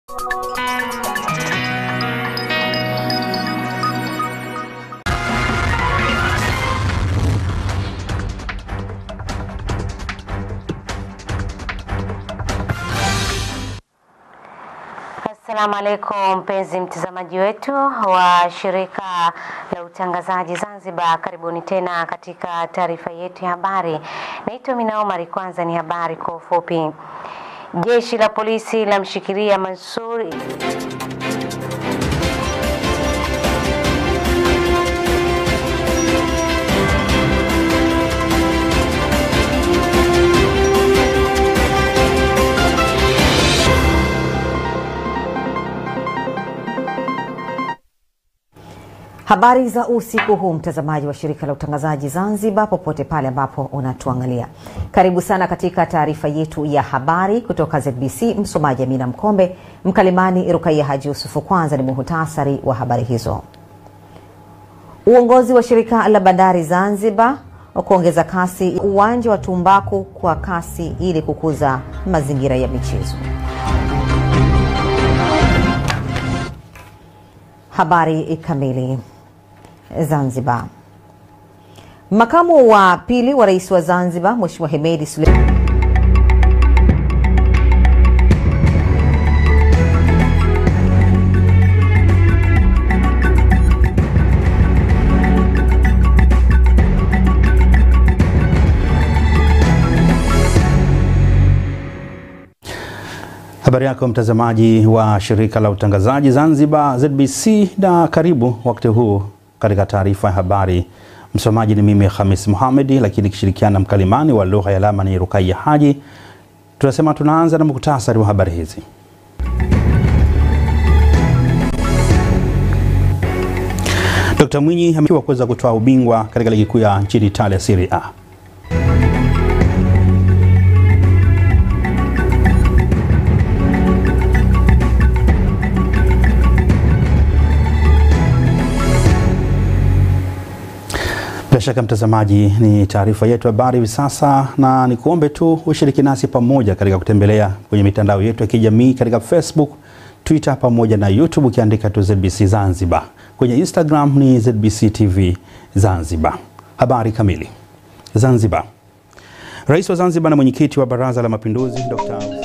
Assalamu alaikum mpenzi mtazamaji wetu wa shirika la utangazaji Zanzibar, karibuni tena katika taarifa yetu ya habari. Naitwa Mina Omari. Kwanza ni habari kwa ufupi. Jeshi la polisi lamshikilia Mansur Habari za usiku huu, mtazamaji wa shirika la utangazaji Zanzibar, popote pale ambapo unatuangalia, karibu sana katika taarifa yetu ya habari kutoka ZBC. Msomaji Amina Mkombe, mkalimani Rukaiya Haji Yusufu. Kwanza ni muhutasari wa habari hizo. Uongozi wa shirika la bandari Zanzibar wa kuongeza kasi uwanja wa tumbaku kwa kasi ili kukuza mazingira ya michezo. Habari kamili. Zanzibar. Makamu wa pili wa rais wa Zanzibar Mheshimiwa Hemedi Suleiman Habari yako mtazamaji wa shirika la utangazaji Zanzibar ZBC, na karibu wakati huu katika taarifa ya habari. Msomaji ni mimi Khamis Muhamedi, lakini ikishirikiana na mkalimani wa lugha ya alama ni Rukaiya Haji. Tunasema tunaanza na muktasari wa habari hizi. Dkt. Mwinyi amefanikiwa kuweza kutoa ubingwa katika ligi kuu ya nchini Italia Serie A. Bila shaka mtazamaji, ni taarifa yetu habari hivi sasa, na nikuombe tu ushiriki nasi pamoja katika kutembelea kwenye mitandao yetu ya kijamii katika Facebook, Twitter pamoja na YouTube ukiandika tu ZBC Zanzibar. Kwenye Instagram ni ZBC TV Zanzibar. Habari kamili. Zanzibar. Rais wa Zanzibar na mwenyekiti wa Baraza la Mapinduzi Dr.